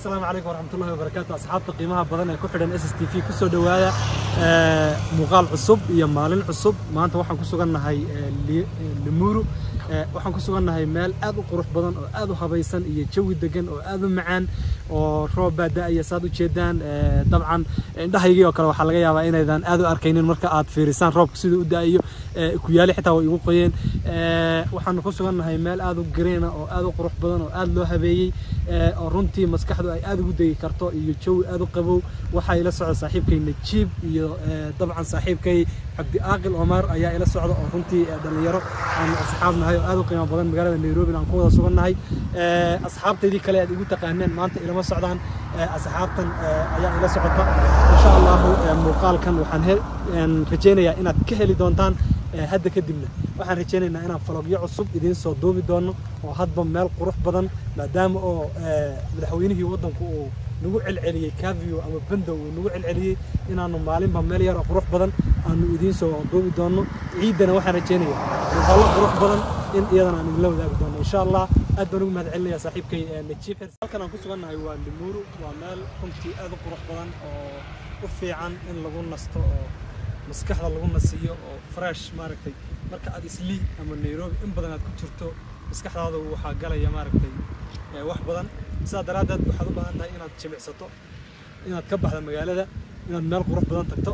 asalaamu calaykum waraxmatullahi wabarakaatu asxaabta qiimaha badan ee ku xidhan s s t v kusoo dhowaada muuqaal cusub iyo maalin cusub maanta waxaan ku sugannahay limuru waxaan ku sugannahay meel aad u qurux badan oo aad u habaysan iyo jawi degan oo aad u macaan oo roob baa da'aya saad u jeedaan dabcan indhahaygii oo kale waxaa laga yaabaa inaydan aad u arkaynin marka aad fiirisaan roobka siduu u da'ayo kuyaali xitaa way igu qoyeen waxaanu ku sugannahay meel aad u gareena oo aad u qurux badan oo aad loo habeeyey oo runtii maskaxdu ay aad ugu degi karto iyo jawi aad u qabow waxaa ila socda saaxiibkay najiib iyo dabcan saaxiibkay cabdi aaqil omar ayaa ila socda oo runtii dhallinyaro aan asxaab nahay oo aad u qiimo badan magaalada nairobi aan ku wada sugannahay asxaabtaydii kale aad igu taqaaneen maanta ilama socdaan asxaabtan ayaa ila socota insha allahu muuqaalkan waxaan rajaynayaa inaad ka heli doontaan hadda kadibna waxaan rajaynaynaa inaan falogyo cusub idiin soo duubi doono oo hadba meel qurux badan maadaama oo madaxweynihii waddanku uu nagu celceliyey cavio ama bandow uu nagu celceliyey inaanu maalinba meel yar oo qurux badan aanu idiin soo duubi doono ciiddana waxaan rajaynayaa muuqaallo qurux badan in iyadana aan idinla wadaagi doono insha allah aad baan ugu mahad celinayaa saaxiibkay najiib xir halkan aan ku sugannahay waa limuru waa meel runtii aad u qurux badan oo u fiican in lagu nasto oo maskaxda lagu nasiyo oo fresh maaragtay marka aad islii ama nairobi in badan aad ku jirto maskaxdaada waxaa galaya maaragtay wax badan sidaa daraaddeed waxaad u baahan tahay inaad jimicsato inaad ka baxda magaalada inaad meel qurux badan tagto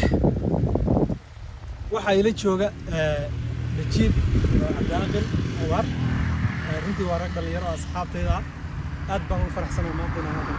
waxaa ila jooga najiib cabdiaqil awar runtii waa rag dhalinyaro oo asxaabtayda ah aad baan ugu faraxsanaa maanta inaan halkan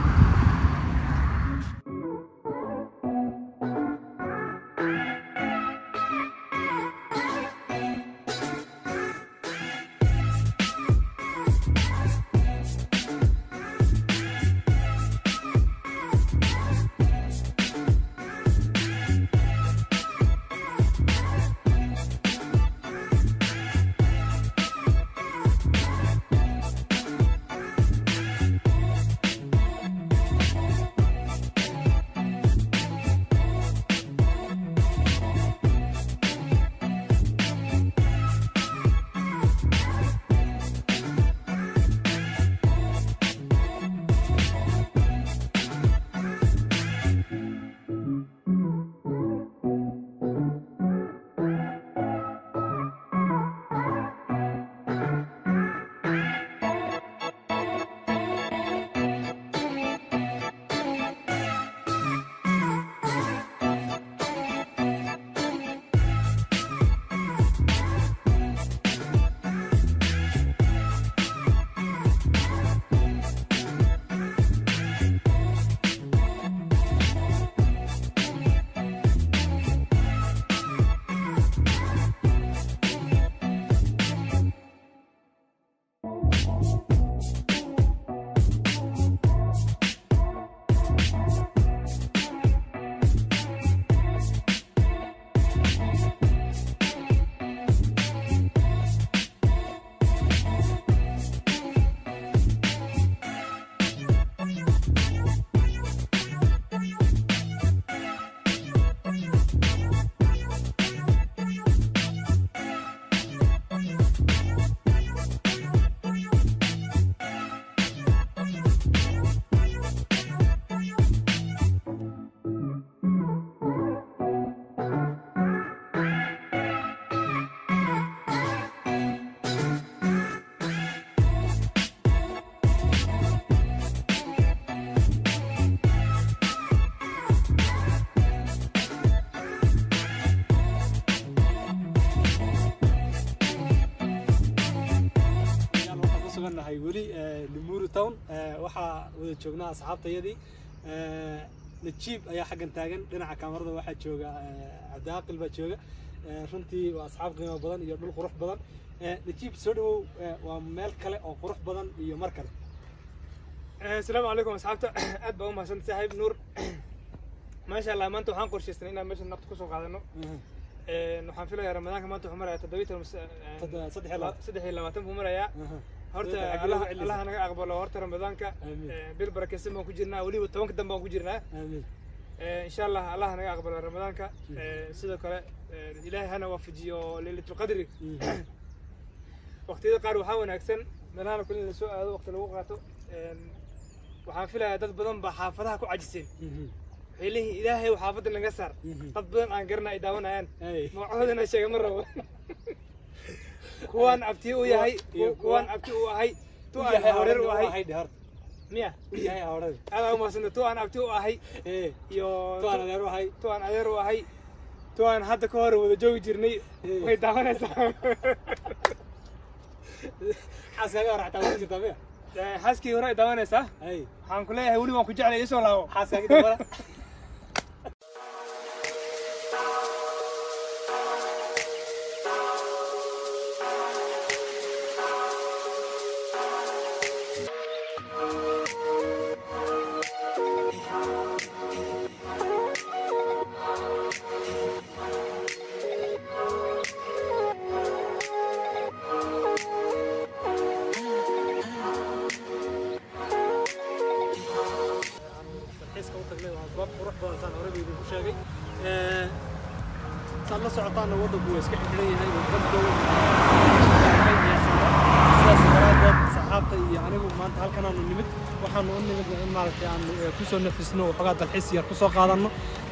sugannahay weli limuru town waxaa wada joognaa asxaabtayadii najiib ayaa xaggan taagan dhinaca kaamarada waxaa jooga cabdiaqil baa jooga runtii waa asxaab qiimo badan iyo dhul qurux badan najiib soo dhawow waa meel kale oo qurux badan iyo mar kale asalaamu calaykum asxaabta aad baa u mahadsan saaxiib nuur maasha allah maanta waxaan qorshaysnay inaan meesha nafta kusoo qaadano waxaan filayaa ramadaanka maanta wuxuu marayaa toddobiitan saddex iyo labaatan buu marayaa horta allaha naga aqbalo horta ramadaanka bil barakeysan baan ku jirnaa weliba tobanka dambe baan ku jirnaa insha allah allaha naga aqbalo ramadaanka sidoo kale ilaahay hana waafajiyo leylatulqadri waqtiyada qaar waxaa wanaagsan meelahana kule in lasoo aado waqti lagu qaato waxaan filayaa dad badan baa xaafadaha ku cajiseen waxay leeyihiin ilaahay xaafadda naga saar dad badan aan garana ay daawanayaan magacoodana sheega ma rabo kuwaan abti u yahay kuwaan abti u ahay tu aan horeer u ahay miya aad aa umahadsanta tu aan abti u ahay iyo tu aan adeer u ahay tu aan hadda ka hore wada joogi jirnay way daawanaysaa xaaskii hore ay daawanaysaa waxaan ku leeyahay weli waan ku jeclay isoo laabo dalxiiska u tagnay waa goob qurux badan saan horeba idinku sheegay saad la socotaana waddanku waa iska xidhan yahay oo baddow sidaas daraadeed saxaabta iyo anigu maanta halkanaanu nimid waxaanu u nimid in maaragtay aanu kusoo nafisno waxoogaa dalxiis yar kusoo qaadanno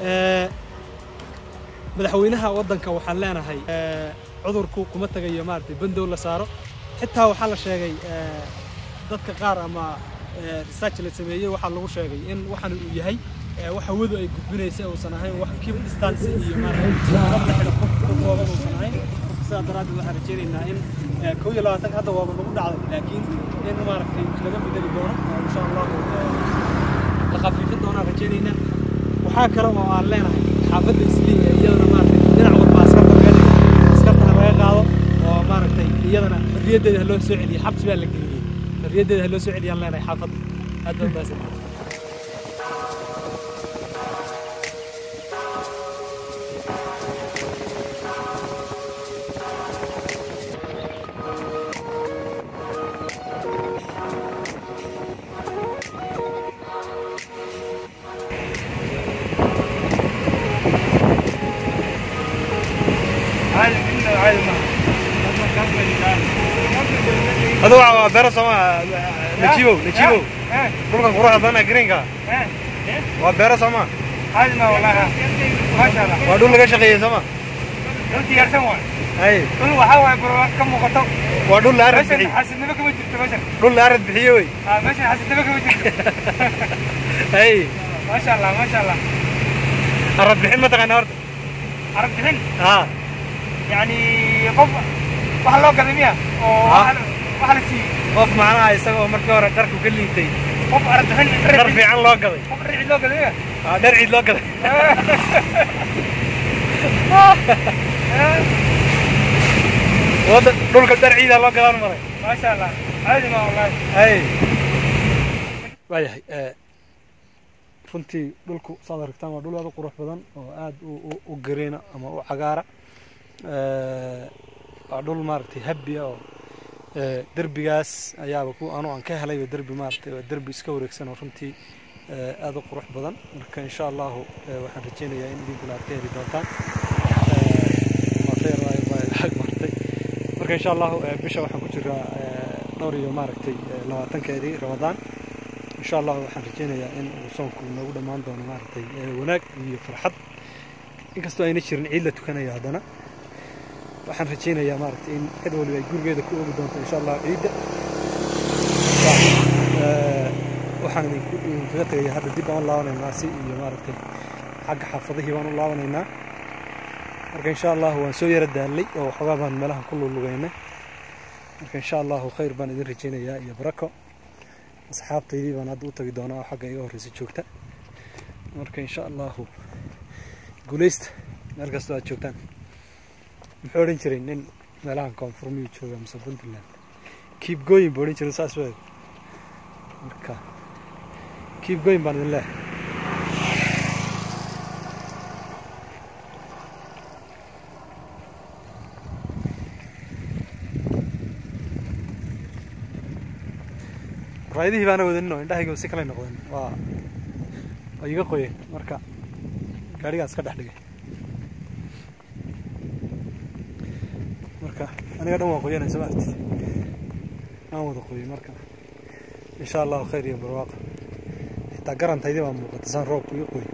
madaxweynaha waddanka waxaan leenahay cudurku kuma tagayo maaragtay bandow la saaro xitaa waxaa la sheegay dadka qaar ama research la sameeyey waxaa lagu sheegay in waxan uu yahay wax hawadu ay gudbinaysa uusan ahayn wax keep distance iyo maaragtay qof ka kooban uusan ahayn sidaa daraaddeed waxaan rajaynaynaa in kow iyo labaatanka hadda waaba nagu dhacday laakiin in maaragtay laga bedeli doono oo insha allahu la khafiifin doonaan rajaynaynaa waxaa kale oo aan leenahay xaafadda islii ee iyadana maaragtay dhinac walba askarta laga dhigo askartana laga qaado oo maaragtay iyadana xorriyaddeeda ha loo soo celiyo xabsi baa la geliyey xorriyaddeeda ha loo soo celiyaan leenahay xaafadda aad baa ubaahsan هذا هو بيرة سما نجيبه نجيبه كل كان قروح هذا جرينكا وبيرة سما عادنا والله ما شاء الله ودول لقى شقية سما runtii yarsan waay أي dhul waxaa waaye barwaaqo ka muuqato ودول لا أرد meeshan بحي xasidnimo kama jirto meeshan دول لا أرد بحي وي Ah, meeshan xasidnimo kama jirto أي maasha allah maasha allah أرد بحي ما تغنى أرد arag bixin ها yani qof waxa loo gaday miya oo Ah. waxa waxa la siiyey qof macnaha isagoo markii hore dharku ka liitay qof arag bixin dhar fiican loo gaday qof rici loo gaday miya Ah, dhar ciid loo gaday wada dhulka dhar ciidaa loo gadaan maray maasha allah caadi ma wallahi ay waayahay runtii dhulku saad aragtaan waa dhul aad u qurux badan oo aad u- u- u gareena ama u cagaara waa dhul maaragtay habbiya oo eh, derbigaas ayaaba ku anu aan ka helayba derbi maaragtay waa derbi iska wareegsan oo runtii eh, aad u qurux badan marka insha allahu eh, waxaan rajaynayaa in idinkuna aad ka heli doontaan Eh, waa khayr waayo baa lacag martay marka insha allahu eh, bisha waxaan ku jiraa eh, dhowr iyo maaragtay eh, labaatankeedii ramadaan insha allahu waxaan rajaynayaa in uu soonku noogu dhammaan doono maaragtay eh, wanaag iyo farxad inkastoo ayna jirin ciid la tukanayo haddana waxaan rajaynayaa maaragtay in cid waliba ay gurigeeda ku oogi doonto insha allah ciidda Eh, waxaan idinku idinkaga tegaya hadda dib aan u laabanaynaa si iyo maaragtay xagga xaafadihii baan u laabanaynaa marka insha allahu waan soo yara daalay oo waxoogaa baan meelahan ku lulugaynay marka insha allahu khayr baan idin rajaynayaa iyo barako asxaabtaydii baan hadda u tagi doonaa oo xagga iga horreysa joogta marka insha allahu guuleysta meel kastoo aad joogtaan muxuu odhan jiray nin meelahan koonfurmiyuu jooga mise puntland keep going buu odhan jiray saas weeg marka keep going baan idin leehay raayadihii baana wadanin oo indhahayga si kale noqdeen waa waa iga qoyeen marka gaarigaas ka dhex dhigay marka aniga dhan waa qoyanay soo maartid aan wada qoyay marka insha allahu khayr iyo barwaaqa xitaa garantaydii baa muuqata saan roobku ii qoy